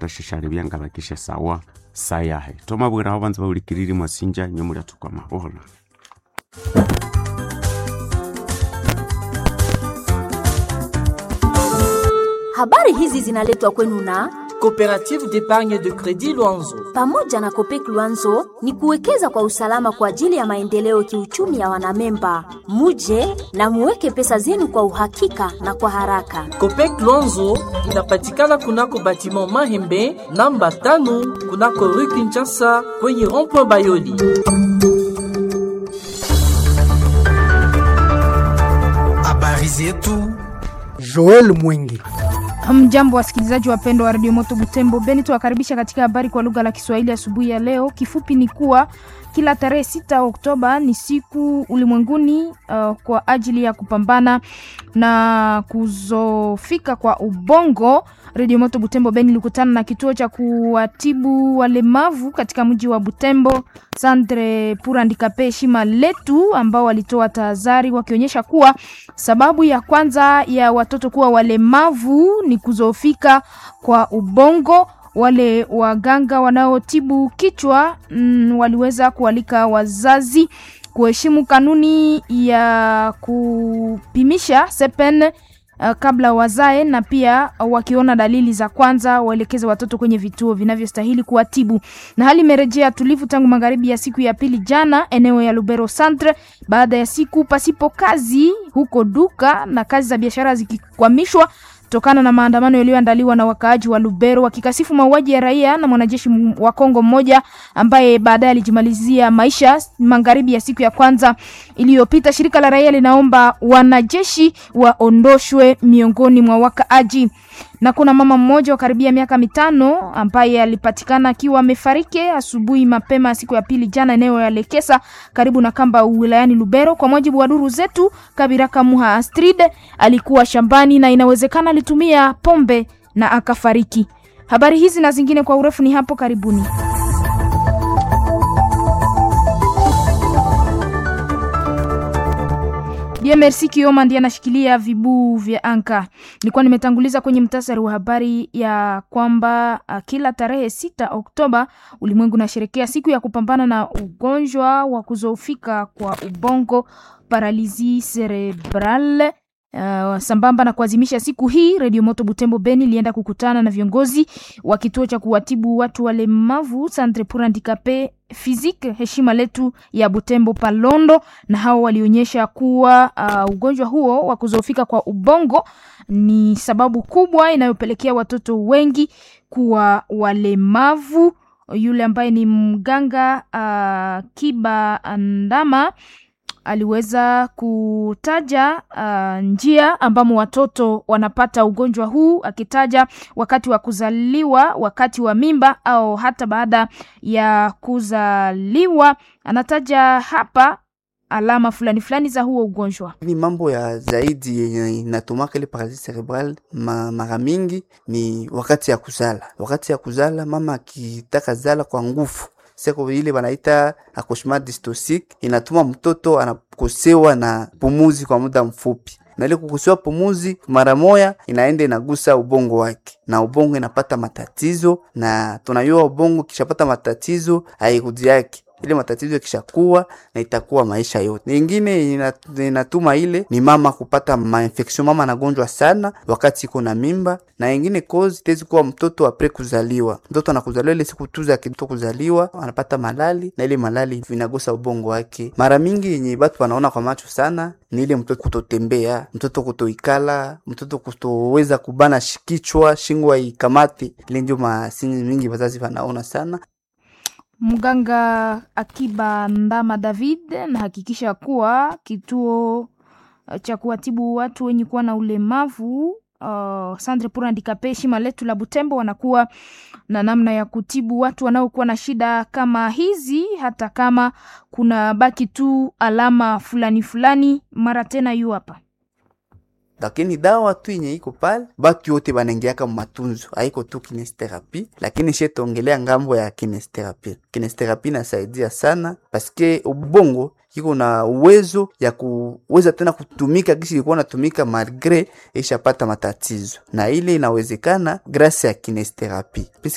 bakashishali byangabakishe sawa sayahe tomabwiraho banza baulikiriri mwasinja nyo muliatukwa mabola Habari hizi zinaletwa kwenu na Coopérative d'épargne de crédit Luanzo. pamoja na Kopek Luanzo ni kuwekeza kwa usalama kwa ajili ya maendeleo kiuchumi ya wanamemba. Muje na muweke pesa zenu kwa uhakika na kwa haraka. Copec Luanzo inapatikana kunako batiment Mahembe namba tano kunako rue Kinshasa kwenye rond-point Bayoli. Habari zetu Joel Mwingi. Mjambo wasikilizaji wapendwa wa redio Moto Butembo Beni, tuwakaribisha katika habari kwa lugha la Kiswahili asubuhi ya leo. Kifupi ni kuwa kila tarehe sita Oktoba ni siku ulimwenguni uh, kwa ajili ya kupambana na kuzofika kwa ubongo. Redio Moto Butembo Beni ilikutana na kituo cha kuwatibu walemavu katika mji wa Butembo, Centre pour Handicapes Heshima Letu, ambao walitoa tahadhari wakionyesha kuwa sababu ya kwanza ya watoto kuwa walemavu ni kuzofika kwa ubongo. Wale waganga wanaotibu kichwa mm, waliweza kualika wazazi kuheshimu kanuni ya kupimisha sepen uh, kabla wazae na pia uh, wakiona dalili za kwanza waelekeze watoto kwenye vituo vinavyostahili kuwatibu. Na hali imerejea tulivu tangu magharibi ya siku ya pili jana eneo ya Lubero Centre, baada ya siku pasipo kazi huko duka na kazi za biashara zikikwamishwa kutokana na maandamano yaliyoandaliwa na wakaaji wa Lubero wakikasifu mauaji ya raia na mwanajeshi m- wa Kongo mmoja ambaye baadaye alijimalizia maisha magharibi ya siku ya kwanza iliyopita. Shirika la raia linaomba wanajeshi waondoshwe miongoni mwa wakaaji na kuna mama mmoja wa karibia miaka mitano ambaye alipatikana akiwa amefariki asubuhi mapema siku ya pili jana eneo ya Lekesa karibu na Kamba wilayani Lubero. Kwa mujibu wa duru zetu, Kabiraka Muha Astrid alikuwa shambani na inawezekana alitumia pombe na akafariki. Habari hizi na zingine kwa urefu ni hapo karibuni. Bien Merci Kioma ndiye anashikilia vibuu vya anka. Nilikuwa nimetanguliza kwenye mtasari wa habari ya kwamba uh, kila tarehe sita Oktoba ulimwengu unasherekea siku ya kupambana na ugonjwa wa kuzoofika kwa ubongo paralizi cerebral. Uh, sambamba na kuadhimisha siku hii, Radio Moto Butembo Beni ilienda kukutana na viongozi wa kituo cha kuwatibu watu walemavu Centre pour Handicapes Physique Heshima Letu ya Butembo Palondo, na hao walionyesha kuwa uh, ugonjwa huo wa kuzoofika kwa ubongo ni sababu kubwa inayopelekea watoto wengi kuwa walemavu. Yule ambaye ni mganga uh, Kiba Ndama aliweza kutaja uh, njia ambamo watoto wanapata ugonjwa huu, akitaja wakati wa kuzaliwa, wakati wa mimba au hata baada ya kuzaliwa. Anataja hapa alama fulani fulani za huo ugonjwa. ni mambo ya zaidi yenye inatumaka ile paralysis cerebral ma, mara mingi ni wakati ya kuzala. Wakati ya kuzala mama akitaka zala kwa nguvu seko ile wanaita accouchement dystocique, inatuma mtoto anakosewa na pumuzi kwa muda mfupi na ile kukosewa pumuzi mara moya inaenda inagusa ubongo wake, na ubongo inapata matatizo, na tunajua ubongo kishapata matatizo hairudi yake ile matatizo yakishakuwa na itakuwa maisha yote. Nyingine ina- inatuma ile ni mama kupata mainfection, mama anagonjwa sana wakati iko na mimba, na ingine cause itawezi kuwa mtoto apre kuzaliwa. Mtoto anakuzaliwa ile siku tu za kitoto kuzaliwa anapata malali, na ile malali vinagusa ubongo wake. Mara mingi yenye batu wanaona kwa macho sana ni ile mtoto kutotembea, mtoto kutoikala, mtoto kutoweza kubana shi- kichwa, shingo haikamati. Ile ndio masini mingi wazazi wanaona sana. Mganga Akiba Ndama David anahakikisha kuwa kituo uh, cha kuwatibu watu wenye kuwa na ulemavu uh, Centre pour Handicapes Heshima Letu la Butembo wanakuwa na namna ya kutibu watu wanaokuwa na shida kama hizi, hata kama kuna baki tu alama fulani fulani. Mara tena yu hapa lakini dawa tu yenye iko pale batu yote banaingiaka matunzo, haiko tu kinesterapi, lakini she tuongelea ngambo ya kinesterapi. Kinesterapi inasaidia sana paske ubongo iko na uwezo ya kuweza tena kutumika kisi ilikuwa natumika malgre ishapata matatizo, na ile inawezekana grasi ya kinesterapi.